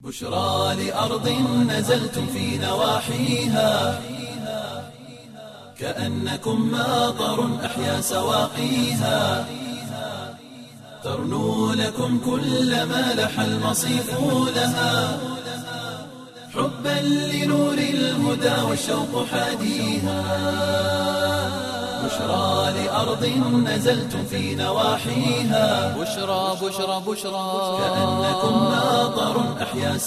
بشرى لأرض نزلتم في نواحيها كأنكم ماطر أحيا سواقيها ترنو لكم كل ما لح المصيف لها حبا لنور الهدى والشوق حاديها بشرى لأرض نزلتم في نواحيها بشرى بشرى بشرى كأنكم ماطر أحيا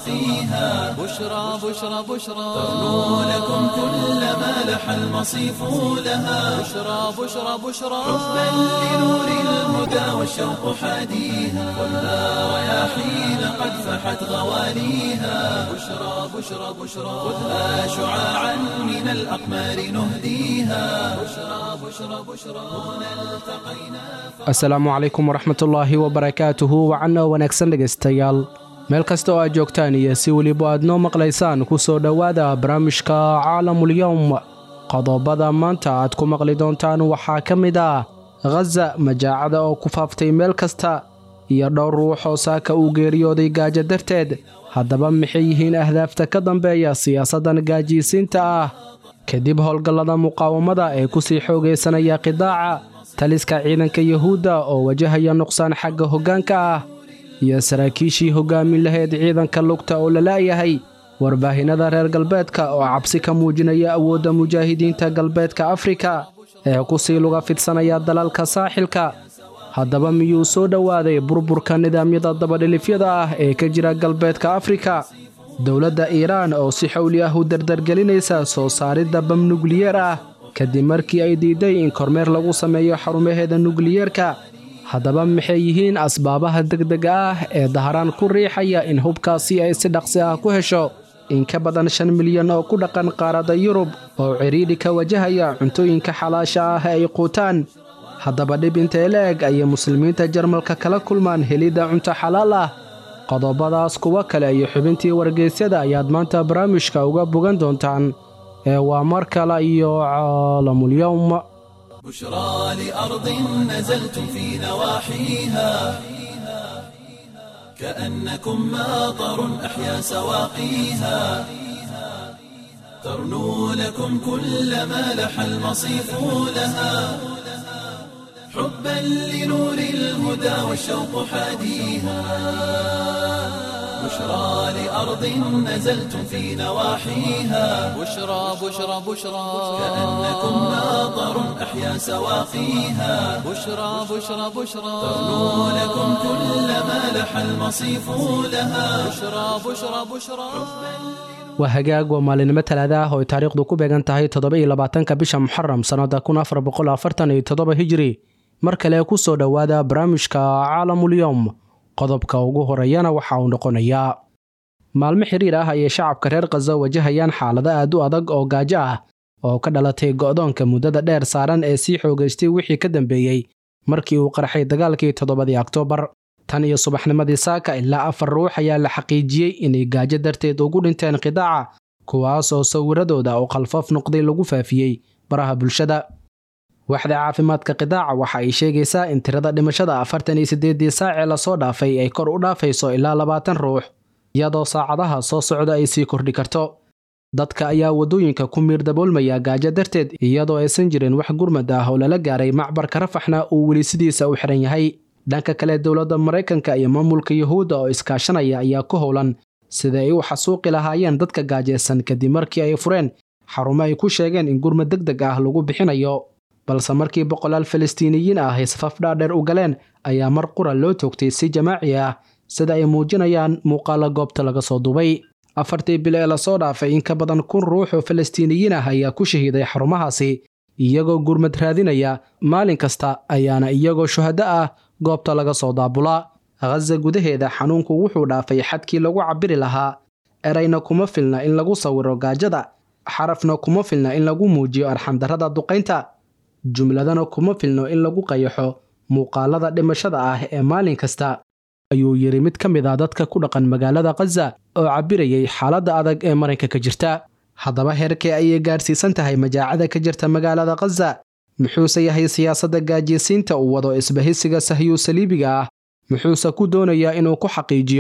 سواقيها بشرى بشرى بشرى ترنو لكم كل ما لح المصيف لها بشرى بشرى بشرى حبا لنور الهدى والشوق حاديها والنار رياحين قد فحت غواليها بشرى بشرى بشرى خذها شعاعا من الأقمار نهديها بشرى بشرى بشرى هنا التقينا asalaamu calaykum waraxmatullaahi wabarakaatuhu wacanna wanaagsan dhegaystayaal meel kasta oo aad joogtaan iyo si weliba aad noo maqlaysaan ku soo dhowaada barnaamijka caalamulyowm qodobada maanta aad ku maqli doontaan waxaa ka mid ah khaza majaacada oo ku faaftay meel kasta iyo dhowr ruux oo saaka uu geeriyooday gaajo darteed haddaba maxay yihiin ahdaafta ka dambeeya siyaasaddan gaajiysiinta ah kadib howlgallada muqaawamada ee ku sii xoogaysanaya qidaaca taliska ciidanka yuhuudda oo wajahaya nuqsaan xagga hoggaanka ah iyo saraakiishii hoggaamin lahayd ciidanka lugta oo la la'yahay warbaahinnada reer galbeedka oo cabsi ka muujinaya awoodda mujaahidiinta galbeedka afrika ee ku sii luga fidsanaya dalalka saaxilka haddaba miyuu soo dhowaaday burburka nidaamyada dabadhilifyada ah ee ka jira galbeedka afrika dowladda iiraan oo si xowli ah u dardargelinaysa soo saaridda bam nukliyeer ah kadib markii ay diiday in kormeer lagu sameeyo xarumaheeda nukliyeerka haddaba maxay yihiin asbaabaha degdega ah ee daharaan ku riixaya in hubkaasi ay si dhaqsi ah ku hesho in ka badan shan milyan oo ku dhaqan qaaradda yurub oo cidhiidhi ka wajahaya cuntooyinka xalaasha ah ee ay quutaan haddaba dhib intee la eg ayay muslimiinta jarmalka kala kulmaan helidda cunto xalaal ah qodobadaas kuwo kale iyo xubintii wargeysyada ayaad maanta barnaamijka uga bogan doontaan ee waa mar kale iyo caalamulyowm بشرى لأرض نزلتم في نواحيها كأنكم ماطر أحيا سواقيها ترنو لكم كل ما لح المصيف لها حبا لنور الهدى والشوق حاديها بشرى لأرض نزلتم في نواحيها بشرى بشرى بشرى كأنكم ماطر أحيا سواقيها بشرى بشرى بشرى ترنو لكم كل ما لح المصيف لها بشرى بشرى بشرى waa hagaag waa maalinimo talaada ah oo ay taariikhdu ku beegan tahay toddoba iyo labaatanka bisha muxaram sannada kun afar boqol afartan iyo toddoba hijiri mar kale ku soo dhowaada barnaamijka caalamulyowm qodobka ugu horeeyana waxa uu noqonayaa maalmo xiriir ah ayay shacabka reer khaza wajahayaan xaalado aad u adag oo gaajo ah oo ka dhalatay go'doonka muddada dheer saaran ee sii xoogaystay wixii ka dambeeyey markii uu qarxay dagaalkii toddobadii oktoobar tan iyo subaxnimadii saaka ilaa afar ruux ayaa la xaqiijiyey inay gaajo darteed ugu dhinteen qidaaca kuwaas oo sawiradooda oo khalfaf noqday lagu faafiyey baraha bulshada waxda caafimaadka qidaaca waxa ay sheegaysaa in tirada dhimashada afartan iyo siddeeddii saacee lasoo dhaafay ay kor u dhaafayso ilaa labaatan ruux iyadoo saacadaha soo socda ay sii kordhi karto dadka ayaa waddooyinka ku miir daboolmaya gaajo darteed iyadoo aysan jirin wax gurmad ah oo lala gaaray macbarka rafaxna uu weli sidiisa u xihan yahay dhanka kale dowladda maraykanka iyo maamulka yuhuudda oo iskaashanaya ayaa ku howlan sida ay u xasuuqi lahaayeen dadka gaajaysan kadib markii ay fureen xarumo ay ku sheegeen in gurmad deg deg ah lagu bixinayo balse markii boqolaal falastiiniyiin ah ay safaf dhaadheer u galeen ayaa mar qura loo toogtay si jamaaci ah sida ay muujinayaan muuqaalo goobta laga soo duubay afartii bil ee lasoo dhaafay in ka badan kun ruux oo falastiiniyiin ah ayaa ku shahiiday xarumahaasi iyagoo gurmad raadinaya maalin kasta ayaana iyagoo shuhado ah goobta laga soo daabulaa khaza gudaheeda xanuunku wuxuu dhaafay xadkii lagu cabbiri lahaa erayna kuma filna in lagu sawiro gaajada xarafna kuma filna in lagu muujiyo arxandarrada duqaynta jumladana kuma filno in lagu qayaxo muuqaalada dhimashada ah ee maalin kasta ayuu yidhi mid ka mid ah dadka ku dhaqan magaalada khaza oo cabbirayay xaaladda adag ee maranka ka jirta haddaba heerkee ayay gaadhsiisan tahay majaacada ka jirta magaalada khaza muxuuse yahay siyaasadda gaajiysiinta uu wado isbahisiga sahyu saliibiga ah muxuuse ku doonayaa inuu ku xaqiijiyo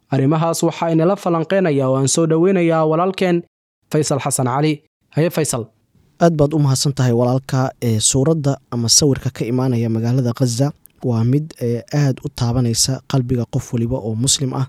arrimahaas waxaa inala falanqeynaya oo aan soo dhoweynayaa walaalkeen faysal xasan cali haye faysal aad baad u mahadsan tahay walaalka ee suuradda ama sawirka ka imaanaya magaalada khaza waa mid aad u taabanaysa qalbiga qof waliba oo muslim ah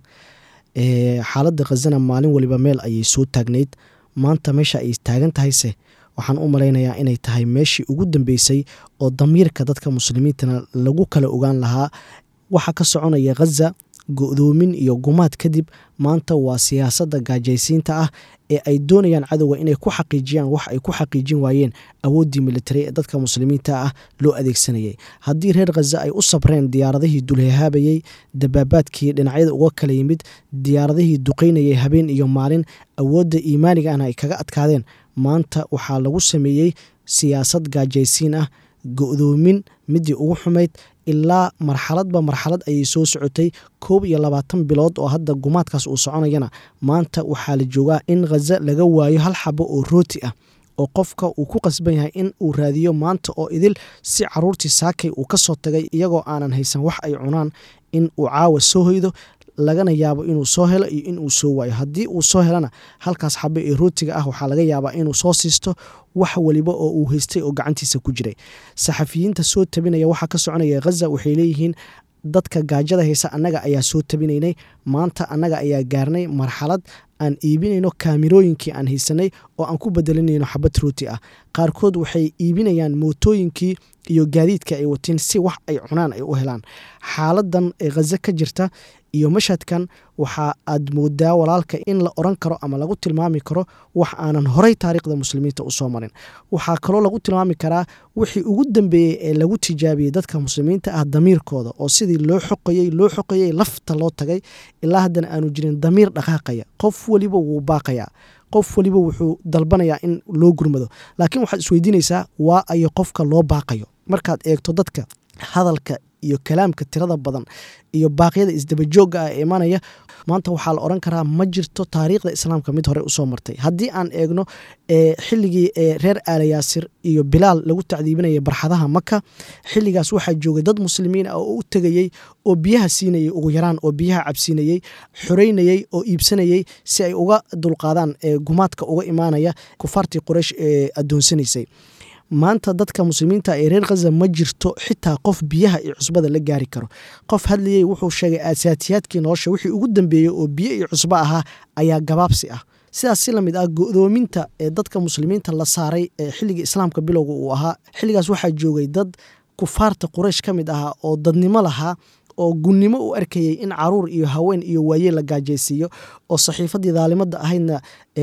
xaaladda khazana maalin waliba meel ayay soo taagnayd maanta meesha ay taagan tahayse waxaan u malaynayaa inay tahay meeshii ugu dambeysay oo damiirka dadka muslimiintana lagu kala ogaan lahaa waxa ka soconaya khaza go-doomin iyo gumaad kadib maanta waa siyaasadda gaajaysiinta ah ee ay doonayaan cadowga inay ku xaqiijiyaan wax ay ku xaqiijin waayeen awooddii militari ee dadka muslimiinta ah loo adeegsanayay haddii reer khaza ay u sabreen diyaaradihii dulhehaabayey dabaabaadkii dhinacyada uga kala yimid diyaaradihii duqaynayay habeen iyo maalin awoodda iimaanigaana ay kaga adkaadeen maanta waxaa lagu sameeyey siyaasad gaajaysiin ah go-doomin midii ugu xumayd ilaa marxaladba marxalad ayay soo socotay koob iyo labaatan bilood oo hadda gumaadkaas uu soconayana maanta waxaa la joogaa in khaza laga waayo hal xabo oo rooti ah oo qofka uu ku qasban yahay in uu raadiyo maanta oo idil si caruurtii saakay uu ka soo tagay iyagoo aanan haysan wax ay cunaan in uu caawa soo hoydo lagana yaabo inuu soo helo iyo inuu soo waayo haddii uu soo helana halkaas xabe ee rootiga ah waxaa laga yaabaa inuu soo siisto wax waliba oo uu haystay oo gacantiisa ku jiray saxafiyiinta soo tabinaya waxaa ka soconaya khaza waxay leeyihiin dadka gaajada haysa annaga ayaa soo tabinaynay maanta annaga ayaa gaarnay marxalad aan iibinayno kaamirooyinkii aan haysanay oo aan ku bedelinayno xabad rooti ah qaarkood waxay iibinayaan mootooyinkii iyo gaadiidka ay wateen si wax ay cunaan ay u helaan xaaladan ee khaza ka jirta iyo mashadkan waxa aad moodaa walaalka in la oran karo ama lagu tilmaami karo wax aanan horey taariikhda muslimiinta usoo marin waxaa kaloo lagu tilmaami karaa wixii ugu dambeeyey ee lagu tijaabiyey dadka muslimiinta ah damiirkooda oo sidii loo xoqayey loo xoqayey lafta loo tagay ilaa haddana aanu jirin damiir dhaqaaqaya qof weliba wuu baaqayaa qof weliba wuxuu dalbanayaa in loo gurmado laakiin waxaad isweydiinaysaa waa ayo qofka loo baaqayo markaad eegto dadka hadalka iyo kalaamka tirada badan iyo baaqyada isdabajoogga ah ee imanaya maanta waxaa la oran karaa ma jirto taariikhda islaamka mid hore usoo martay haddii aan eegno xilligii reer aalayaasir iyo bilaal lagu tacdiibinaya barxadaha maka xilligaas waxaa joogay dad muslimiin ah oo u tegayey oo biyaha siinayey ugu yaraan oo biyaha cabsiinayey xoreynayey oo iibsanayey si ay uga dulqaadaan gumaadka uga imaanaya kufaartii quraysh ee addoonsanaysay maanta dadka muslimiinta ee reer khaza ma jirto xitaa qof biyaha iyo cusbada la gaari karo qof hadlayey wuxuu sheegay aasaatiyaadkii nolosha wixii ugu dambeeyey oo biyo iyo cusbo ahaa ayaa gabaabsi ah sidaas si lamid ah go-doominta ee dadka muslimiinta la saaray ee xilligii islaamka bilowga uu ahaa xilligaas waxaa joogay dad kufaarta quraysh ka mid ahaa oo dadnimo lahaa oo gunnimo u arkayey in caruur iyo haween iyo waayeel la gaajaysiiyo oo saxiifadii daalimada ahaydna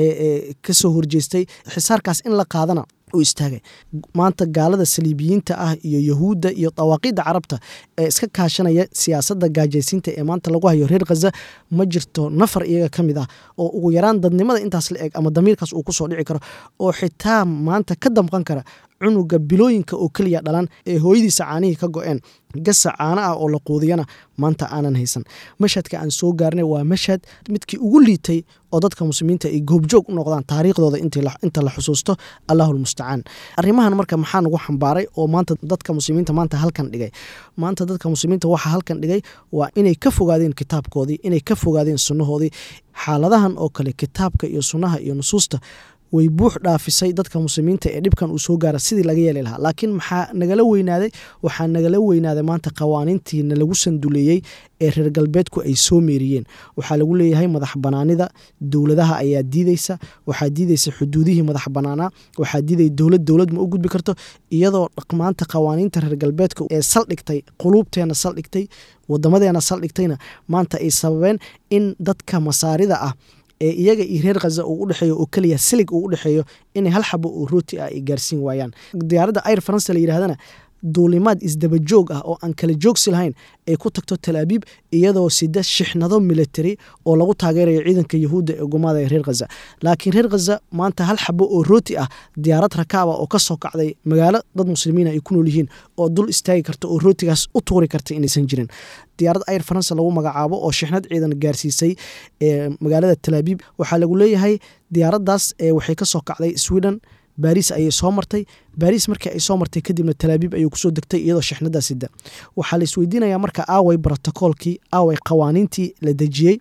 kasoo horjeestay xisaarkaas in la qaadana u istaagay maanta gaalada saliibiyiinta ah iyo yahuudda iyo dawaaqiidda carabta ee iska kaashanaya siyaasadda gaajaysiinta ee maanta lagu hayo reer khaza ma jirto nafar iyaga ka mid ah oo ugu yaraan dadnimada intaas la eg ama damiirkaas uu kusoo dhici karo oo xitaa maanta ka damqan kara cunuga bilooyinka oo keliya dhalan ee hooyadiisa caanihii ka go-een gasa caano ah oo la quudiyana maanta aanan haysan mashhadka aan soo gaarnay waa mashhad midkii ugu liitay oo dadka muslimiinta ay goobjoog u noqdaan taariikhdooda inta la xusuusto allahu lmustacaan arrimahan marka maxaa nagu xambaaray oo maanta dadka muslimiinta maanta halkan dhigay maanta dadka muslimiinta waxaa halkan dhigay waa inay ka fogaadeen kitaabkoodii inay ka fogaadeen sunnahoodii xaaladahan oo kale kitaabka iyo sunnaha iyo nusuusta way buux dhaafisay dadka muslimiinta ee dhibkan uu soo gaara sidii laga yeeli lahaa laakiin maxaa nagala weynaaday waxaa nagala weynaaday maanta qawaaniintiina lagu sanduleeyey ee reer galbeedku ay soo meeriyeen waxaa lagu leeyahay madax banaanida dowladaha ayaa diideysa waxaa diideysa xuduudihii madax banaanaa waxaa diidaya dowlad dowlad ma u gudbi karto iyadoo maanta qawaaniinta reer galbeedka ee saldhigtay quluubteena saldhigtay wadamadeena saldhigtayna maanta ay sababeen in dadka masaarida ah ee iyaga iyo reer khaza uu u dhexeeyo oo keliya silig uu u dhexeeyo inay hal xabo oo rooti ah ay gaarsiin waayaan diyaaradda air faransa la yidhahdana duulimaad isdabajoog ah oo aan kala joogsi lahayn ay ku tagto talaabiib iyadoo sida shixnado military oo lagu taageerayo ciidanka yahuudda ee gumaada ee reer khaza laakiin reer khaza maanta hal xabo oo rooti ah diyaarad rakaaba oo ka soo kacday magaalo dad muslimiina ay ku nool yihiin oo dul istaagi karta oo rootigaas u tuuri karta inaysan jirin diyaarad air faransa lagu magacaabo oo shixnad ciidan gaarsiisay ee magaalada talaabiib waxaa lagu leeyahay diyaaraddaas waxay ka soo kacday sweden baariis ayay soo martay baariis markii ay soo martay kadibna talaabiib ayuu kusoo degtay iyadoo shixnada sida waxaa la isweydiinayaa marka aaway brotocoolkii aaway qawaaniintii la dejiyey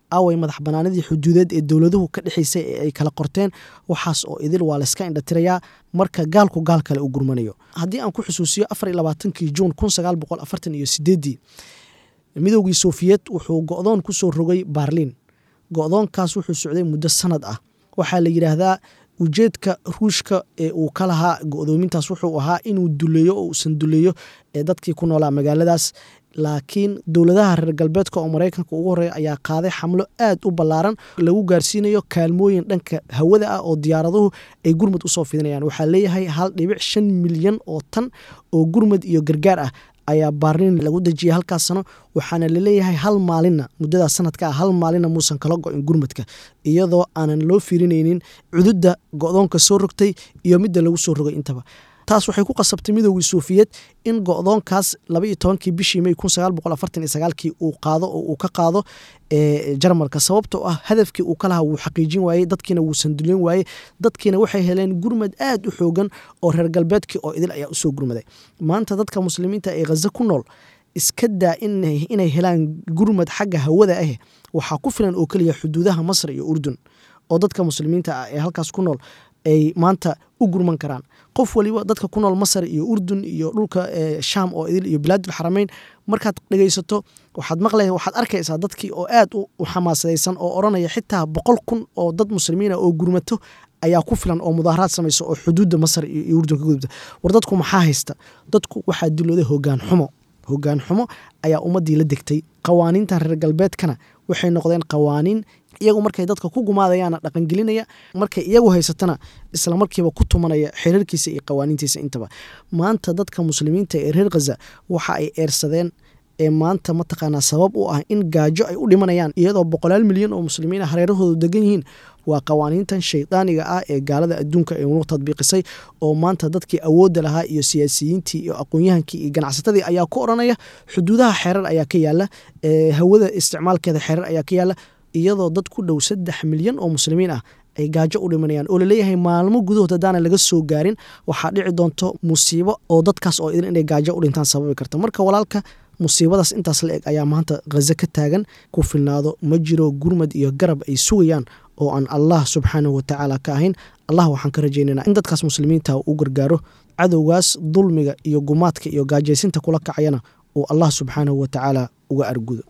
aaway madax banaanidii xuduudeed ee dowladuhu ka dhexaysay ee ay kala qorteen waxaas oo idil waa layska indhatirayaa marka gaalku gaal kale u gurmanayo haddii aan ku xusuusiyo afar iyo labaatankii juun kun sagaal boqol afartan iyo sideeddii midoogii sofiyeed wuxuu go-doon ku soo rogay baarliin go-doonkaas wuxuu socday muddo sanad ah waxaa la yidhaahdaa ujeedka ruushka ee uu ka lahaa go-doomintaas wuxuu ahaa inuu duleeyo oo uusan duleeyo ee dadkii ku noolaa magaaladaas laakiin dowladaha reer galbeedka oo maraykanka ugu horeeya ayaa qaaday xamlo aad u ballaaran lagu gaarsiinayo kaalmooyin dhanka hawada ah oo diyaaraduhu ay gurmud usoo fidinayaan waxaa leeyahay hal dhibic shan milyan oo tan oo gurmud iyo gargaar ah ayaa baarliin lagu dejiyay halkaas sano waxaana laleeyahay hal maalinna muddada sanadka ah hal maalinna muusan kala go-in gurmudka iyadoo aanan loo fiirinaynin cududda go-doonka soo rogtay iyo midda lagu soo rogay intaba taas waxay ku qasabtay midoogii sofiyeed in go-doonkaas laba iyo tobankii bishii may kun sagaal boqol afartan iyo sagaalkii uu qaado oo uu ka qaado jarmalka sababtoo ah hadafkii uu ka lahaa wuu xaqiijin waayey dadkiina wuu sanduleyn waayey dadkiina waxay heleen gurmad aad u xoogan oo reer galbeedkii oo idil ayaa usoo gurmaday maanta dadka muslimiinta ee khaza ku nool iska daa inay helaan gurmad xagga hawada ah waxaa ku filan oo keliya xuduudaha masr iyo urdun oo dadka muslimiinta ah ee halkaas ku nool ay maanta u gurman karaan qof waliba dadka ku nool masar iyo urdun iyo dhulka shaam oo idil iyo bilaadul xarameyn markaad dhegaysato waxaad maqlaya waxaad arkaysaa dadkii oo aad u xamaasadaysan oo odhanaya xitaa boqol kun oo dad muslimiina oo gurmato ayaa ku filan oo mudaaharaad samaysa oo xuduudda masar iyo urdun ka gudubta war dadku maxaa haysta dadku waxaa dilooday hogaan xumo hogaan xumo ayaa ummaddii la degtay qawaaniintan reer galbeedkana waxay noqdeen qawaaniin iyagu markay dadka ku gumaadayaana dhaqangelinaya markay iyagu haysatana islamarkiiba ku tumanaya xiriirkiisa iyo qawaaniintiisa intaba maanta dadka muslimiinta ee reer khaza waxa ay eersadeen ee maanta mataqaanaa sabab u ah in gaajo ay u dhimanayaan iyadoo boqolaal milyan oo muslimiina hareerahoodu degan yihiin waa qawaaniintan shaydaaniga ah ee gaalada adduunka ee unu tadbiiqisay oo maanta dadkii awoodda lahaa iyo siyaasiyiintii iyo aqoon-yahankii iyo ganacsatadii ayaa ku odhanaya xuduudaha xeerar ayaa ka yaala hawada isticmaalkeeda xeerar ayaa ka yaala iyadoo dad ku dhow saddex milyan oo muslimiin ah ay gaajo u dhimanayaan oo laleeyahay maalmo gudahood haddaana laga soo gaarin waxaa dhici doonto musiibo oo dadkaas oo idin inay gaajo u dhintaan sababi karta marka walaalka musiibadaas intaas la eg ayaa maanta khaza ka taagan ku filnaado ma jiro gurmad iyo garab ay sugayaan oo aan allah subxaanahu watacaala ka ahayn allah waxaan ka rajaynaynaa in dadkaas muslimiinta uu gargaaro cadowgaas dulmiga iyo gumaadka iyo gaajaysinta kula kacayana uu allah subxaanahu watacaala uga argudo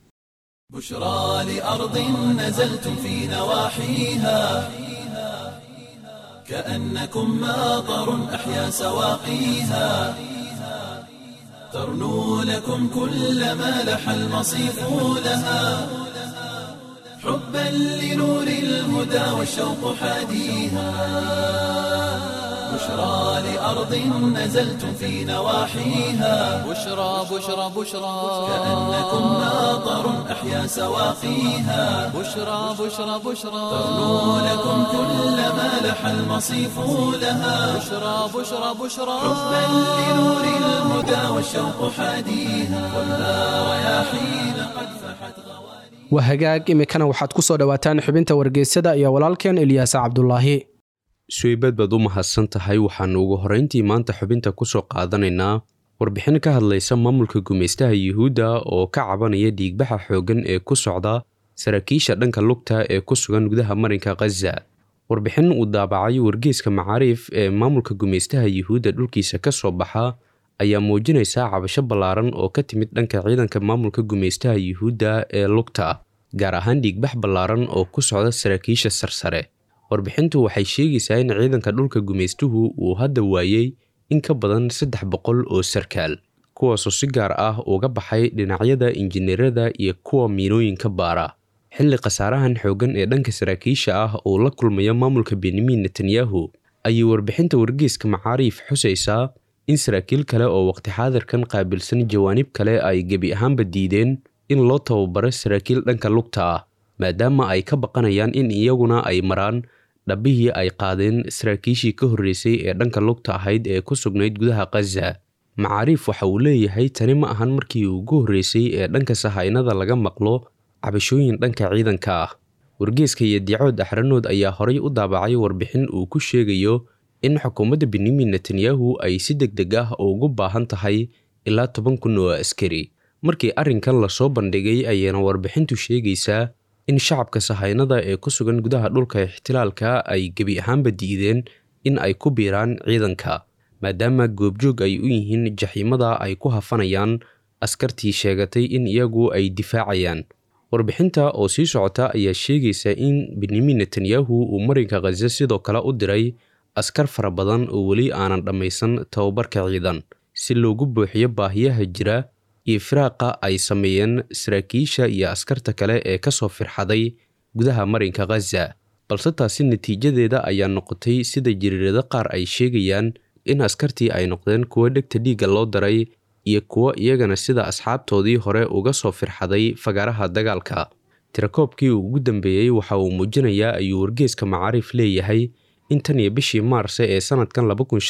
بشرى لأرض نزلتم في نواحيها كأنكم ماطر أحيا سواقيها ترنو لكم كل ما لح المصيف لها حبا لنور الهدى والشوق حاديها بشرى لأرض نزلتم في نواحيها بشرى بشرى بشرى كأنكم ماطر أحيا سواقيها بشرى بشرى بشرى ترنو لكم كل ما لح المصيف لها بشرى بشرى بشرى حبا لنور الهدى والشوق حاديها خذها رياحين قد فحت غوانيها waa hagaag imikana waxaad ku soo dhowaataan xubinta wargeysada iyo walaalkeen ilyaas cabdulaahi suweybad baad u mahadsan tahay waxaannu ugu horrayntii maanta xubinta ku soo qaadanaynaa warbixin ka hadlaysa maamulka gumaystaha yuhuudda oo ka cabanaya dhiigbaxa xooggan ee ku socda saraakiisha dhanka lugta ee ku sugan gudaha marinka khaza warbixin uu daabacay wargeeska macaariif ee maamulka gumaystaha yuhuudda dhulkiisa ka soo baxa ayaa muujinaysa cabasho ballaaran oo ka timid dhanka ciidanka maamulka gumaystaha yuhuudda ee lugta gaar ahaan dhiigbax ballaaran oo ku socda saraakiisha sarsare warbixintu waxay sheegaysaa in ciidanka dhulka gumaystuhu uu hadda waayey in ka badan saddex boqol oo sarkaal kuwaasoo si gaar ah uga baxay dhinacyada injineerada iyo kuwa miinooyinka baara xilli khasaarahan xooggan ee dhanka saraakiisha ah uu la kulmayo maamulka benyamin netanyahu ayay warbixinta wargeeska macaariif xusaysaa in saraakiil kale oo waqti xaadirkan qaabilsan jawaanib kale ay gebi ahaanba diideen in loo tababaro saraakiil dhanka lugta ah maadaama ay ka baqanayaan in iyaguna ay maraan dhabbihii ay qaadeen saraakiishii ka horreysay ee dhanka lugta ahayd ee ku sugnayd gudaha khaza macaariif waxa uu leeyahay tani ma ahan markii ugu horreysay ee dhanka sahaynada laga maqlo cabashooyin dhanka ciidanka ah wargeeska iyo diicood axranood ayaa horay u daabacay warbixin uu ku sheegayo in xukuumadda benyamin netanyahu ay si deg deg ah ugu baahan tahay ilaa toban kun oo askari markii arrinkan lasoo bandhigay ayaana warbixintu sheegaysaa in shacabka sahaynada ee ku sugan gudaha dhulka ixtilaalka ay gebi ahaanba diideen in ay ku biiraan ciidanka maadaama goobjoog ay u yihiin jaxiimada ay ku hafanayaan askartii sheegatay in iyagu ay difaacayaan warbixinta oo sii socota ayaa sheegaysa in benyamin netanyahu uu marinka khaza sidoo kale u diray askar fara badan oo weli aanan dhammaysan tababarka ciidan si loogu buuxiyo baahiyaha jira iyo firaaqa ay sameeyeen saraakiisha iyo askarta kale ee ka soo firxaday gudaha marinka khaza balse taasi natiijadeeda ayaa noqotay sida jiriirado qaar ay sheegayaan in askartii ay noqdeen kuwo dhegta dhiigga loo daray iyo kuwo iyagana sida asxaabtoodii hore uga soo firxaday fagaaraha dagaalka tirakoobkii ugu dambeeyey waxa uu muujinayaa ayuu wargeeska macaariif leeyahay in tan iyo bishii maarse ee sanadkan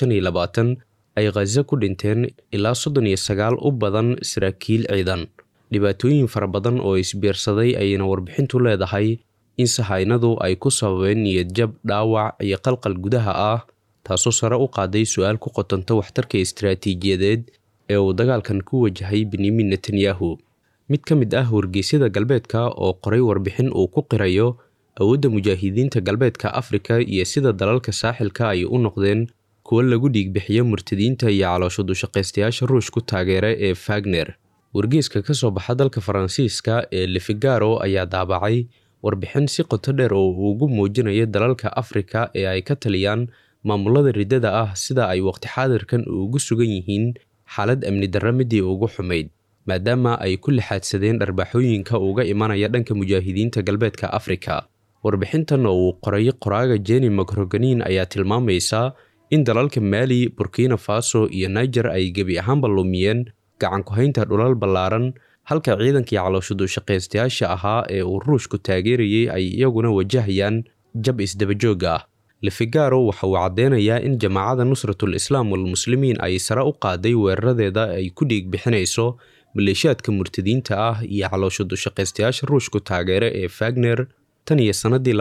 ay khaza ku dhinteen ilaa soddon iyo sagaal u badan saraakiil ciidan dhibaatooyin fara badan oo isbiirsaday ayayna warbixintu leedahay in sahaynadu ay ku sababeen niyadjab dhaawac iyo qalqal gudaha ah taasoo sare u qaaday su-aal ku qotanta waxtarka istaraatiijiyadeed ee uu dagaalkan ku wajahay benyamin netanyahu mid ka mid ah wargeysyada galbeedka oo qoray warbixin uu ku qirayo awoodda mujaahidiinta galbeedka afrika iyo sida dalalka saaxilka ay u noqdeen kuwo lagu dhiigbixiyo murtadiinta iyo caloosho dushaqaystayaasha ruushku taageera ee fagner wargeeska ka soo baxa dalka faransiiska ee lefigaro ayaa daabacay warbixin si qoto dheer oo uu ugu muujinayo dalalka afrika ee ay ka taliyaan maamulada riddada ah sida ay waqti xaadirkan ugu sugan yihiin xaalad amni darra midii ugu xumayd maadaama ay ku lixaadsadeen dharbaaxooyinka uga imanaya dhanka mujaahidiinta galbeedka afrika warbixintan oo uu qoray qoraaga jeni macroganin ayaa tilmaamaysa in dalalka maali burkina faso iyo niger ay gebi ahaanba lumiyeen gacan ku-haynta dhulal ballaaran halka ciidankii caloosho dushaqaystayaasha ahaa ee uu ruushku taageerayay ay iyaguna wajahayaan jab isdabajoog ah lefigaro waxa uu caddeynayaa in jamaacada nusratul islaam walmuslimiin ay sare u qaaday weeraradeeda ay ku dhiig bixinayso maleeshiyaadka murtadiinta ah iyo caloosho dushaqaystayaasha ruushku taageere ee fagner tan iyo sannadii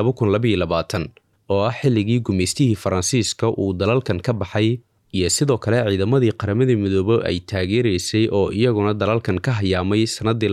oo ah xilligii gumaystihii faransiiska uu dalalkan ka baxay iyo sidoo kale ciidamadii qaramadii midoobe ay taageeraysay oo iyaguna dalalkan ka hayaamay sannadii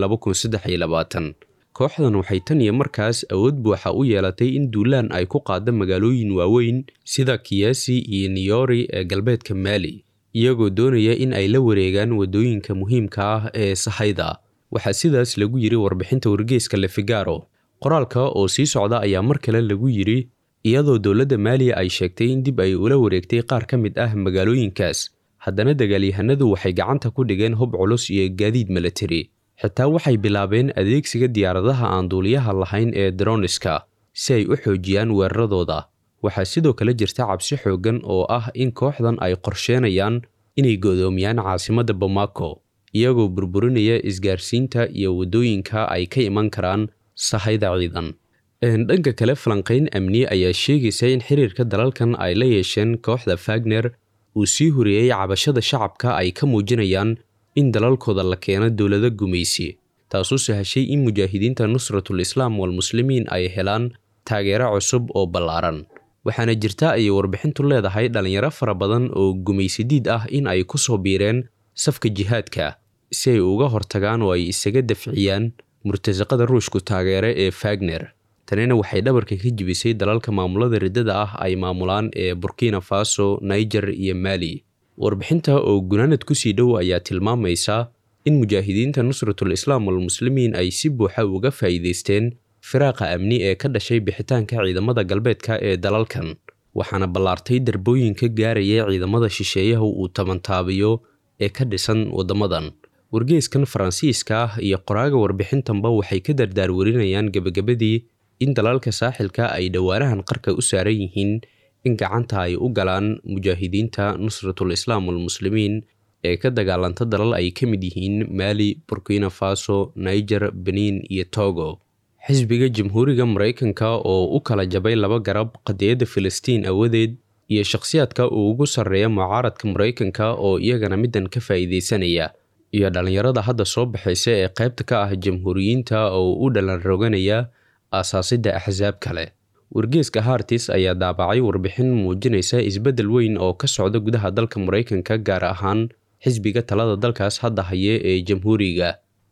kooxdan waxay tan iyo markaas awood buuxa u yeelatay in duulaan ay ku qaada magaalooyin waaweyn sida kiyasi iyo niyori ee galbeedka maali iyagoo doonaya in ay la wareegaan waddooyinka muhiimka ah ee sahayda waxaa sidaas lagu yiri warbixinta wargeeska lefigaro qoraalka oo sii socda ayaa mar kale lagu yiri iyadoo dowladda maaliya ay sheegtay in dib ay ula wareegtay qaar ka mid ah magaalooyinkaas haddana dagaalyahanadu waxay gacanta ku dhigeen hub culus iyo gaadiid milatari xitaa waxay bilaabeen adeegsiga diyaaradaha aan duuliyaha lahayn ee droniska si ay u xoojiyaan weeraradooda waxaa sidoo kale jirta cabsi xooggan oo ah in kooxdan ay qorsheenayaan inay godoomiyaan caasimadda bamako iyagoo burburinaya isgaarsiinta iyo waddooyinka ay ka iman karaan sahayda ciidan dhanka kale falanqayn amni ayaa sheegaysa in xiriirka dalalkan ay la yeesheen kooxda fagner uu sii horeeyey cabashada shacabka ay ka muujinayaan in dalalkooda la keeno dowlado gumaysi taasoo sahashay in mujaahidiinta nusratul islaam walmuslimiin ay helaan taageero cusub oo ballaaran waxaana jirta ayay warbixintu leedahay dhallinyaro fara badan oo gumaysidiid ah in ay ku soo biireen safka jihaadka si ay uga hortagaan oo ay isaga dafciyaan murtasaqada ruushku taageere ee fagner tanina waxay dhabarka ka jibisay dalalka maamulada riddada ah ay maamulaan ee burkina faso niger iyo mali warbixinta oo gunaanad kusii dhow ayaa tilmaamaysa in mujaahidiinta nusratul islaam walmuslimiin ay si buuxa uga faa'iidaysteen firaaqa amni ee ka dhashay bixitaanka ciidamada galbeedka ee dalalkan waxaana ballaartay darbooyinka gaaraya ciidamada shisheeyaha uu tabantaabiyo ee ka dhisan waddamadan wargeeskan faransiiska ah iyo qoraaga warbixintanba waxay ka dardaarwarinayaan gebagabadii in dalalka saaxilka ay dhowaanahan qarka u saaran yihiin in gacanta ay u galaan mujaahidiinta nusratul islaam walmuslimiin ee ka dagaalanta dalal ay ka mid yihiin maali burkina faso niger benin iyo togo xisbiga jamhuuriga maraykanka oo u kala jabay laba garab qadiyadda filistiin awadeed iyo shakhsiyaadka uu ugu sarreeya mucaaradka maraykanka oo iyagana middan ka faa'iidaysanaya iyo dhallinyarada hadda soo baxaysa ee qaybta ka ah jamhuuriyiinta oo u dhalan roganaya aasaasidda axsaab kale wargeeska hartis ayaa daabacay warbixin muujinaysa isbeddel weyn oo ka socda gudaha dalka maraykanka gaar ahaan xisbiga talada dalkaas hadda haye ee jamhuuriga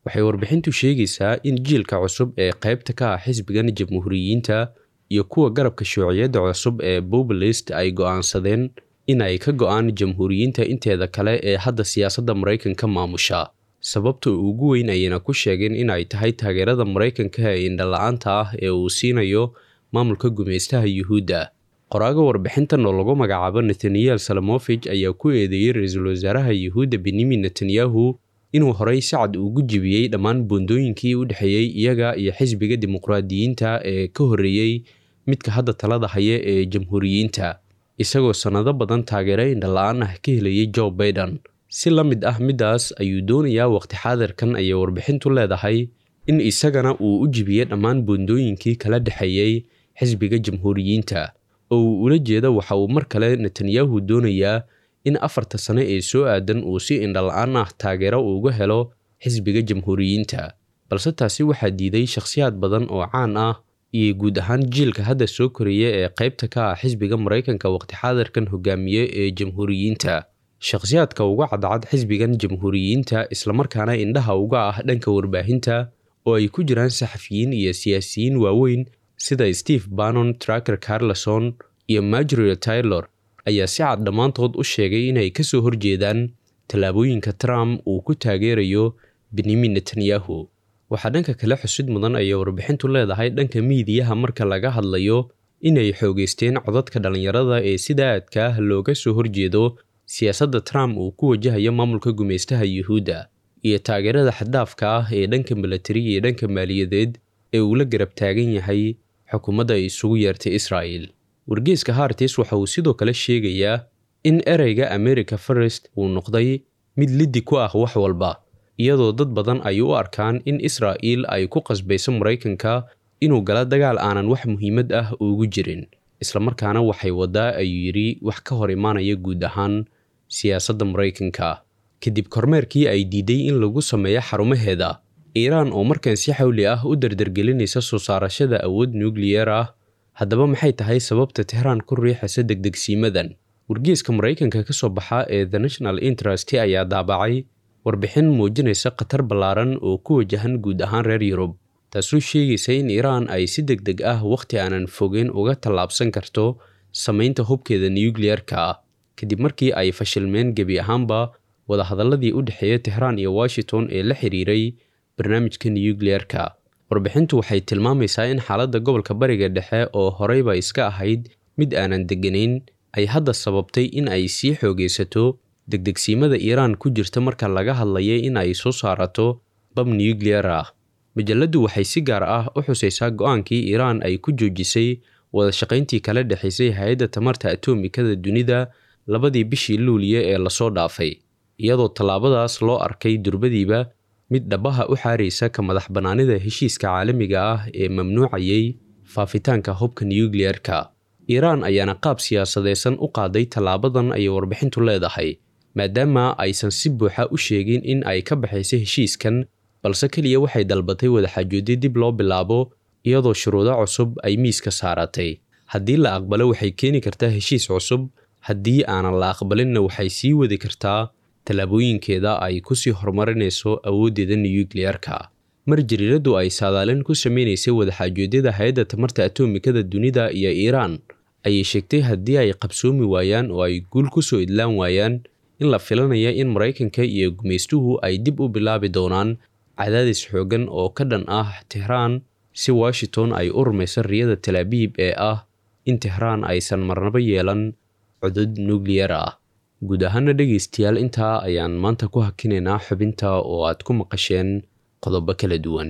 waxay warbixintu sheegaysaa in jiilka cusub ee qaybta ka ah xisbigan jamhuuriyiinta iyo kuwa garabka shuuciyadda cusub ee populist ay go'aansadeen in ay ka go'aan jamhuuriyiinta inteeda kale ee hadda siyaasadda maraykanka maamusha sababta ugu weyn ayayna ku sheegeen in ay tahay taageerada maraykanka ee indhala-aanta ah ee uu siinayo maamulka gumaystaha yuhuudda qoraaga warbixintan oo lagu magacaabo netanyael salamofij ayaa ku eedeeyey ra-iisul wasaaraha yuhuudda benyamin netanyahu inuu horey si cad ugu jibiyey dhammaan buundooyinkii u dhexeeyey iyaga iyo xisbiga dimuqraadiyiinta ee ka horreeyey midka hadda talada haya ee jamhuuriyiinta isagoo sannado badan taageero indhala-aan ah ka helayay joe baiden si la mid ah middaas ayuu doonayaa waqti xaadirkan ayay warbixintu leedahay in isagana uu u jibiyey dhammaan buundooyinkii kala dhexeeyey xisbiga jamhuuriyiinta oo uu ula jeeda waxa uu mar kale netanyahu doonayaa in afarta sano ee soo aadan uu si indhala-aan ah taageero uga helo xisbiga jamhuuriyiinta balse taasi waxaa diiday shakhsiyaad badan oo caan ah iyo guud ahaan jiilka hadda soo koraya ee qaybta ka ah xisbiga maraykanka waqti xaadirkan hogaamiye ee jamhuuriyiinta shakhsiyaadka uga cadcad xisbigan jamhuuriyiinta islamarkaana indhaha uga ah dhanka warbaahinta oo ay ku jiraan saxafiyiin iyo siyaasiyiin waaweyn sida steve bannon tracker carleson iyo margery taylor ayaa si cad dhammaantood u sheegay inay ka soo horjeedaan tallaabooyinka trump uu ku taageerayo benyamin netanyahu waxaa dhanka kale xusid mudan ayay warbixintu leedahay dhanka miidiyaha marka laga hadlayo inay xoogeysteen codadka dhallinyarada ee sida aadka ah looga soo horjeedo siyaasadda trump uu ku wajahayo maamulka gumaystaha yuhuudda iyo taageerada xaddaafka ah ee dhanka milatari iyo dhanka maaliyadeed ee uu la garab taagan yahay xukuumadda ay isugu yeertay israa'el wargeeska hartis waxa uu sidoo kale sheegayaa in ereyga america firest uu noqday mid liddi ku ah wax walba iyadoo dad badan ay u arkaan in israa'il ay ku qasbayso maraykanka inuu gala dagaal aanan wax muhiimad ah ugu jirin islamarkaana waxay waddaa ayuu yidhi wax ka hor imaanaya guud ahaan siyaasadda maraykanka kadib kormeerkii ay diiday in lagu sameeyo xarumaheeda iiraan oo markan si xawli ah u dardargelinaysa soo saarashada awood nukliyeer ah haddaba maxay tahay sababta tehraan ku riixaysa degdegsiimadan wargeeska maraykanka ka soo baxa ee the national interest ayaa daabacay warbixin muujinaysa khatar ballaaran oo ku wajahan guud ahaan reer yurub taasoo sheegaysa in iiraan ay si deg deg ah wakhti aanan fogeyn uga tallaabsan karto samaynta hubkeeda nukliyeerka ah kadib markii ay fashilmeen gebi ahaanba wadahadalladii u dhexeeya tehraan iyo washington ee la xiriiray barnaamijka nukliyeerka warbixintu waxay tilmaamaysaa in xaaladda gobolka bariga dhexe oo horeyba iska ahayd mid aanan degganayn ay hadda sababtay in ay sii xoogaysato degdegsiimada iiraan ku jirta marka laga hadlaya in ay soo saarato bab nukliyer ah majalladdu waxay si gaar ah u xusaysaa go-aankii iiraan ay ku joojisay wada shaqayntii kala dhexaysay hay-adda tamarta atomikada dunida labadii bishii luuliya ee lasoo dhaafay iyadoo tallaabadaas loo arkay durbadiiba mid dhabaha u xaaraysa ka madax bannaanida heshiiska caalamiga ah ee mamnuucayay faafitaanka hubka nukliyeerka iiraan ayaana qaab siyaasadeysan u qaaday tallaabadan ayay warbixintu leedahay maadaama aysan si buuxa u sheegin in ay ka baxaysa heshiiskan balse keliya waxay dalbatay wadaxaajoodyo dib loo bilaabo iyadoo shuruudo cusub ay miiska saaratay haddii la aqbalo waxay keeni kartaa heshiis cusub haddii aanan la aqbalinna waxay sii wadi kartaa tallaabooyinkeeda ay kusii horumarinayso awooddeeda nukliyeerka mar jariiradu ay saadaalin ku sameynaysay wadaxaajoodyada hay-adda tamarta atomikada dunida iyo iiraan ayay sheegtay haddii ay qabsoomi waayaan oo ay guul ku soo idlaan waayaan in la filanaya in maraykanka iyo gumaystuhu ay dib u bilaabi doonaan cadaadis xooggan oo ka dhan ah tehraan si washington ay u rumayso riyada talaabiib ee ah in tehraan aysan marnabo yeelan codod nukliyer ah guud ahaana dhegaystayaal intaa ayaan maanta ku hakinaynaa xubinta oo aad ku maqasheen qodobo kala duwan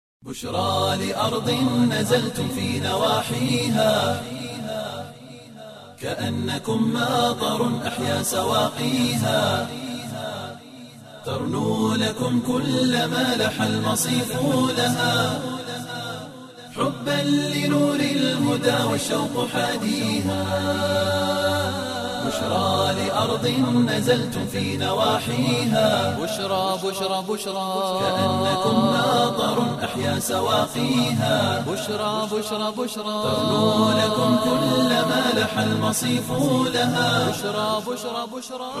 بشرى لأرض نزلتم في نواحيها كأنكم ماطر أحيا سواقيها ترنو لكم كل ما لح المصيف لها حبا لنور الهدى والشوق حاديها بشرى لأرض نزلتم في نواحيها بشرى بشرى بشرى كأنكم ناظر أحيا سواقيها بشرى بشرى بشرى ترنو لكم كل ما لح المصيف لها بشرى بشرى بشرى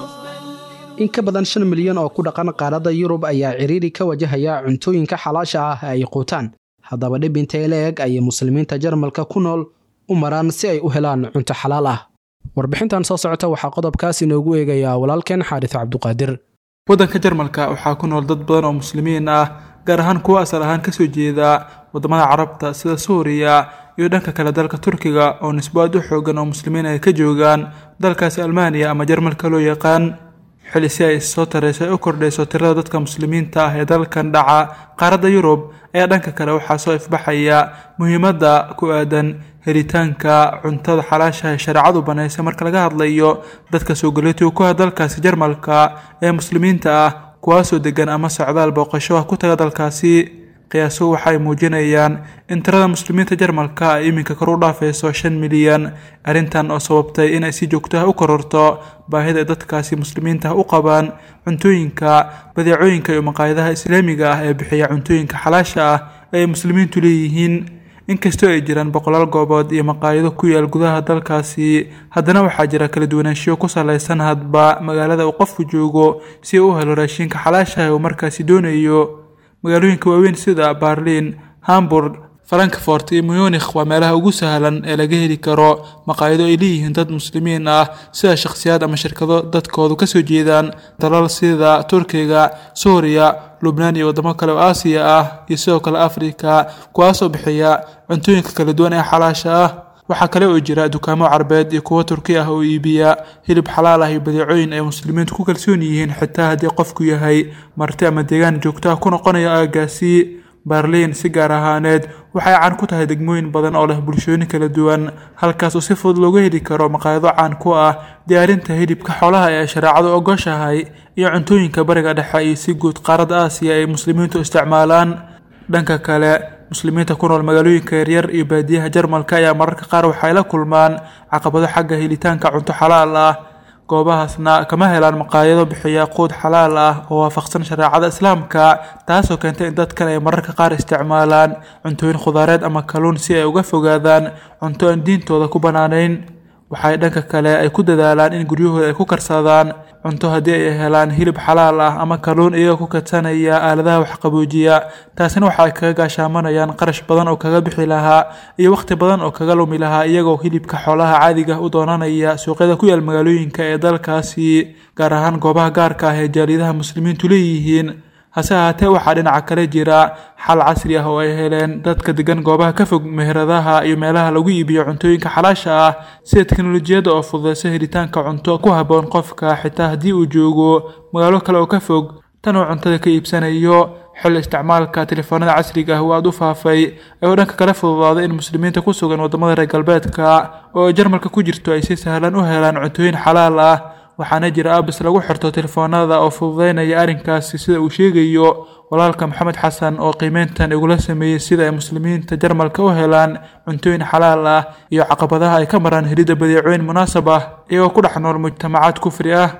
in ka badan shan milyan oo ku dhaqan qaaradda yurub ayaa ciriiri ka wajahaya cuntooyinka xalaasha ah ee ay quutaan haddaba dhib intee la-eg ayay muslimiinta jarmalka ku nool u maraan si ay u helaan cunto xalaal ah warbixintan soo socota waxaa qodobkaas inoogu eegayaa walaalkeen xaaris cabduqaadir waddanka jarmalka waxaa ku nool dad badan oo muslimiin ah gaar ahaan kuwa asal ahaan kasoo jeeda wadamada carabta sida suuriya iyo dhanka kale dalka turkiga oo nisbo aad u xoogan oo muslimiin ay ka joogaan dalkaasi almaaniya ama jarmalka loo yaqaan xili si ay issoo tarayso ay u kordhayso tirada dadka muslimiinta ah ee dalkan dhaca qaaradda yurub ayaa dhanka kale waxaa soo ifbaxaya muhiimadda ku aadan helitaanka cuntada xalaasha ee shareecadu banaysa marka laga hadlayo dadka soo galootiga ku ah dalkaasi jarmalka ee muslimiinta ah kuwaasoo degan ama socdaal booqasho ah ku taga dalkaasi qiyaasuhu waxay muujinayaan in tirada muslimiinta jarmalka ay iminka kor u dhaafayso shan milyan arrintan oo sababtay inay si joogto ah u kororto baahida ay dadkaasi muslimiinta ah u qabaan cuntooyinka badeecooyinka iyo maqaayadaha islaamiga ah ee bixiya cuntooyinka xalaasha ah ee ay muslimiintu leeyihiin inkastoo ay jiraan boqolaal goobood iyo maqaayado ku yaal gudaha dalkaasi haddana waxaa jira kala duwanaanshiyo ku salaysan hadba magaalada uu qofku joogo si uu u helo raashinka xalaasha ah uu markaasi doonayo magaalooyinka waaweyn sida barlin hamburg frankfort iyo munikh waa meelaha ugu sahlan ee laga heli karo maqaayado ay leeyihiin dad muslimiin ah sida shakhsiyaad ama shirkado dadkoodu kasoo jeedaan dalal sida turkiga suuriya lubnaan iyo wadamo kale oo aasiya ah iyo sidoo kale afrika kuwaasoo bixiya cuntooyinka kala duwan ee xalaasha ah waxaa kale oo jira dukaamo carbeed iyo kuwo turki ah oo iibiya hilib xalaal ah iyo badeecooyin ay muslimiintu ku kalsoon yihiin xitaa haddii qofku yahay marti ama deegaan joogto ah ku noqonaya aagaasi barliin si gaar ahaaneed waxay caan ku tahay degmooyin badan oo leh bulshooyin kala duwan halkaas oo si fudud looga heli karo maqaayado caan ku ah diyaarinta hilibka xoolaha ee shareecadu ogoshahay iyo cuntooyinka bariga dhexe iyo si guud qaaradda aasiya ay muslimiintu isticmaalaan dhanka kale muslimiinta ku nool magaalooyinka yaryar iyo baadiyaha jarmalka ayaa mararka qaar waxay la kulmaan caqabado xagga helitaanka cunto xalaal ah goobahaasna kama helaan maqaayado bixiya quud xalaal ah oo waafaqsan shareecada islaamka taasoo keentay in dadkan ay mararka qaar isticmaalaan cuntooyin khudaareed ama kaluun si ay uga fogaadaan cunto aan diintooda ku bannaanayn waxay dhanka kale ay ku dadaalaan in guryahooda ay ku karsadaan cunto haddii ay helaan hilib xalaal ah ama kaluun iyagoo ku kadsanaya aaladaha waxqaboojiya taasina waxa ay kaga gaashaamanayaan qarash badan oo kaga bixi lahaa iyo wakhti badan oo kaga lumi lahaa iyagoo hilibka xoolaha caadiga u doonanaya suuqyada ku yaal magaalooyinka ee dalkaasi gaar ahaan goobaha gaarka ah ee jaaliyadaha muslimiintu leeyihiin hase ahaatee waxaa dhinaca kale jira xal casri ah oo ay heleen dadka degan goobaha ka fog meheradaha iyo meelaha lagu iibiyo cuntooyinka xalaasha ah sida teknolojiyadda oo fududeysa helitaanka cunto ku habboon qofka xitaa haddii uu joogo magaalo kale oo ka fog tan uu cuntada ka iibsanayo xil isticmaalka telefoonada casriga ah waa aad u faafay ayuu dhanka kale fududaaday in muslimiinta ku sugan wadamada reer galbeedka oo ay jarmalka ku jirto ay si sahlan u helaan cuntooyin xalaal ah waxaana jira abis lagu xirto telefoonada oo fududeynaya arrinkaasi sida uu sheegayo walaalka maxamed xasan oo qiimeyntan igula sameeyey sida ay muslimiinta jarmalka u helaan cuntooyin xalaal ah iyo caqabadaha ay ka maraan helidda badeecooyin munaasab ah iyagoo ku dhex nool mujtamacaad kufri ah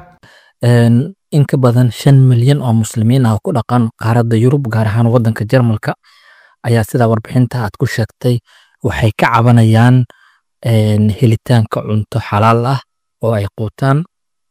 in ka badan shan milyan oo muslimiin ah oo ku dhaqan qaaradda yurub gaar ahaan waddanka jarmalka ayaa sidaa warbixinta aad ku sheegtay waxay ka cabanayaan helitaanka cunto xalaal ah oo ay quutaan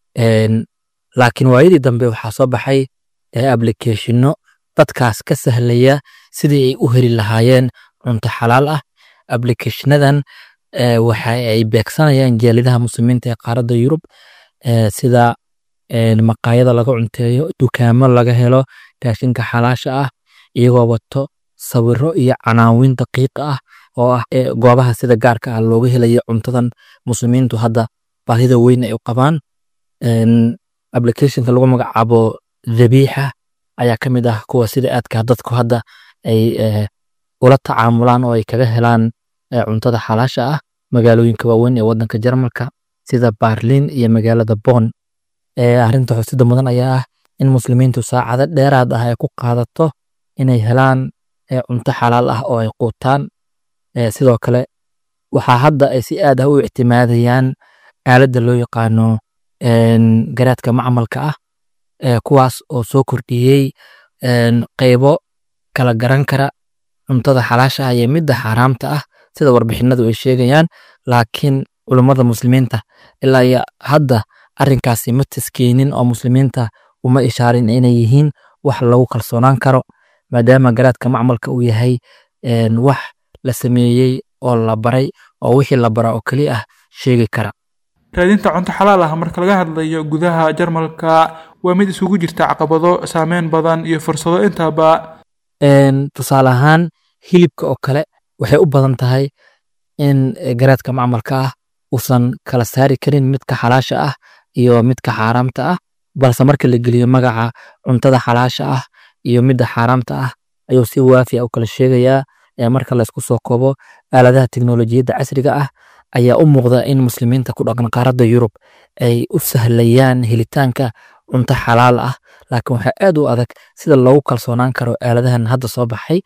laakiin waayadii dambe waxaa soo baxay applicationno dadkaas ka sahlaya sidii ay u heli lahaayeen cunto xalaal ah applicationadan waxa ay beegsanayaan jaaladaha muslimiinta ee qaaradda yurub sida maqaayada laga cunteeyo dukaamo laga helo raashinka xalaasha ah iyagoo wato sawiro iyo canaawin daqiiqa ah oo ah goobaha sida gaarka ah looga helayo cuntadan muslimiintu hadda baahida weyn ay u qabaan applicationka lagu magacaabo dhabiixa ayaa ka mid ah kuwa sida aadka dadku hadda ay ula tacaamulaan oo ay kaga helaan cuntada xalaasha ah magaalooyinka waaweyn ee wadanka jarmalka sida barlin iyo magaalada bon arrinta xusida mudan ayaa ah in muslimiintu saacado dheeraad ah ay ku qaadato inay helaan cunto xalaal ah oo ay quutaan sidoo kale waxaa hadda ay si aad ah u ictimaadayaan aaladda loo yaqaano garaadka macmalka ah kuwaas oo soo kordhiyey qeybo kala garan kara cuntada xalaasha ah iyo midda xaaraamta ah sida warbixinadu ay sheegayaan laakiin culummada muslimiinta ilaa iyo hadda arrinkaasi ma taskeenin oo muslimiinta uma ishaarin inay yihiin wax lagu kalsoonaan karo maadaama garaadka macmalka uu yahay wax la sameeyey oo la baray oo wixii la bara oo keliya ah sheegi kara raadinta cunto xalaal ah marka laga hadlayo gudaha jarmalka waa mid isugu jirta caqabado saameyn badan iyo fursado intaba tusaale ahaan hilibka oo kale waxay u badan tahay in garaadka macmalka ah uusan kala saari karin midka xalaasha ah iyo midka xaaraamta ah balse marka la geliyo magaca cuntada xalaasha ah iyo midda xaaraamta ah ayuu si waafiya u kala sheegayaa marka laysku soo koobo aaladaha teknolojiyadda casriga ah ayaa u muuqda in muslimiinta ku dhaqan qaaradda yurub ay u sahlayaan helitaanka cunto xalaal ah laakiin waxaa aad u adag sida loogu kalsoonaan karo aaladahan hadda soo baxay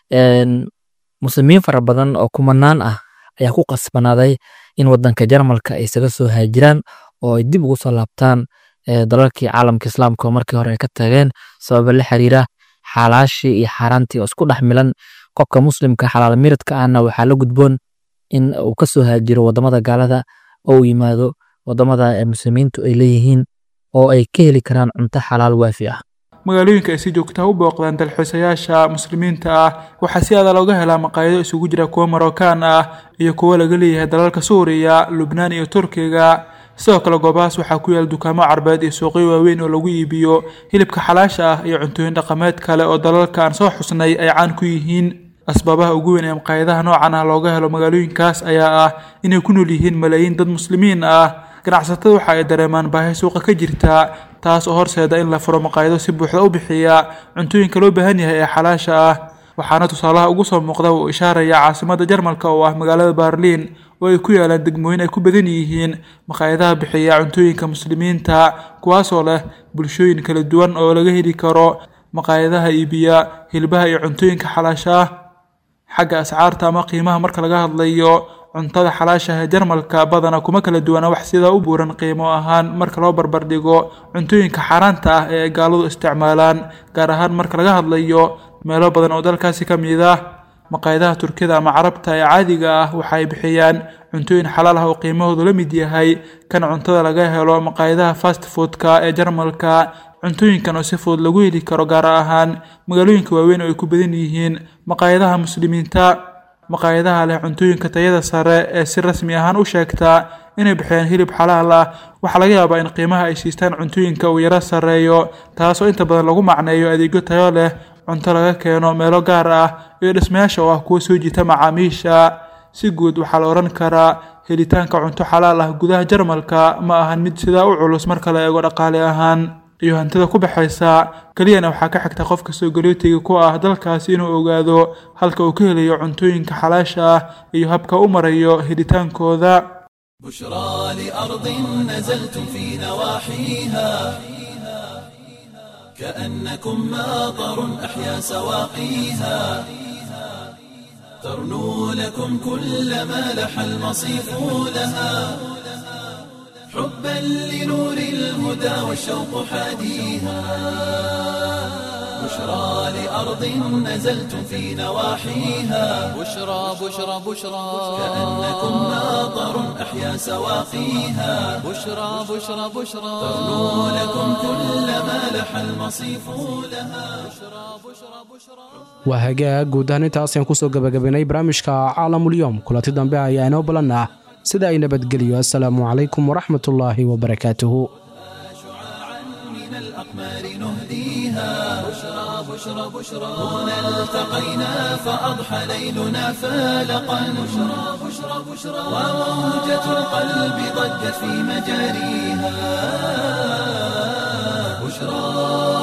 muslimiin fara badan oo kumanaan ah ayaa ku qasbanaaday in wadanka jarmalka ay isaga soo haajiraan oo ay dib ugu soo laabtaan dalalkii caalamka islaamka oo markii hore ay ka tageen sababa la xiriira xalaashii iyo xaaraantii oo isku dhex milan qofka muslimka xalaal miradka ahna waxaa la gudboon in uu ka soo haajiro wadamada gaalada oo uu yimaado wadamada muslimiintu ay leeyihiin oo ay ka heli karaan cunto xalaal waafi ah magaalooyinka ay si joogtaha u booqdaan dalxiisayaasha muslimiinta ah waxaa si aada looga helaa maqaayado isugu jira kuwo marookaan ah iyo kuwo laga leeyahay dalalka suuriya lubnaan iyo turkiga sidoo kale goobahaas waxaa ku yaala dukaamo carbeed iyo suuqyo waaweyn oo lagu iibiyo hilibka xalaasha ah iyo cuntooyin dhaqameed kale oo dalalka aan soo xusnay ay caan ku yihiin asbaabaha ugu weyn ee maqaayadaha noocan ah looga helo magaalooyinkaas ayaa ah inay ku nool yihiin malaayiin dad muslimiin ah ganacsatada waxa ay dareemaan baahi suuqa ka jirta taas oo horseeda in la furo maqaayado si buuxda u bixiya cuntooyinka loo baahan yahay ee xalaasha ah waxaana tusaalaha ugu soo muuqda uu ishaaraya caasimadda jarmalka oo ah magaalada baarliin oo ay ku yaalaan degmooyin ay ku badan yihiin maqaayadaha bixiya cuntooyinka muslimiinta kuwaasoo leh bulshooyin kala duwan oo laga heli karo maqaayadaha iibiya hilbaha iyo cuntooyinka xalaasha ah xagga ascaarta ama qiimaha marka laga hadlayo cuntada xalaasha ee jarmalka badana kuma kala duwana wax sidaa u buuran qiimo ahaan marka loo barbardhigo cuntooyinka xaaraanta ah ee ay gaaladu isticmaalaan gaar ahaan marka laga hadlayo meelo badan oo dalkaasi ka mid ah maqaayadaha turkida ama carabta ee caadiga ah waxa ay bixiyaan cuntooyin xalaal ah oo qiimahoodu la mid yahay kan cuntada laga helo maqaayadaha fast foodka ee jarmalka cuntooyinkan oo si fudud lagu heli karo gaar ahaan magaalooyinka waaweyn oo ay ku badan yihiin maqaayadaha muslimiinta maqaayadaha leh cuntooyinka tayada sare ee si rasmi ahaan u sheegtaa inay bixiyaan hilib xalaal ah waxaa laga yaabaa in qiimaha ay siistaan cuntooyinka uu yaro sarreeyo taasoo inta badan lagu macneeyo adeegyo tayo leh cunto laga keeno meelo gaar ah iyo dhismayaasha oo ah kuwa soo jiita macaamiisha si guud waxaa la odhan karaa helitaanka cunto xalaal ah gudaha jarmalka ma ahan mid sidaa u culus marka la eego dhaqaale ahaan iyo hantida ku baxaysa keliyana waxaa ka xigta qofka soo galootiga ku ah dalkaasi inuu ogaado halka uu ka helayo cuntooyinka xalaasha ah iyo habka u marayo helitaankooda بشرى لأرض نزلتم في نواحيها كأنكم ماطر أحيا سواقيها ترنو لكم كل ما لح المصيف لها حبا لنور الهدى والشوق حاديها بشرى لأرض نزلتم في نواحيها بشرى بشرى بشرى كأنكم ماطر أحيا سواقيها بشرى بشرى بشرى ترنو لكم كل ما لح المصيف لها waa hagaag guud ahaan intaas ayaan kusoo gabagabaynay barnaamijka caalamulyoom kulanti dambe ayaa inoo balan ah sida ay nabadgeliyo assalaamu calaykum waraxmatullaahi wabarakaatuhu من الأقمار نهديها بشرى بشرى بشرى هنا التقينا فأضحى ليلنا فالقا بشرى بشرى بشرى وموجة القلب ضجت في مجاريها بشرى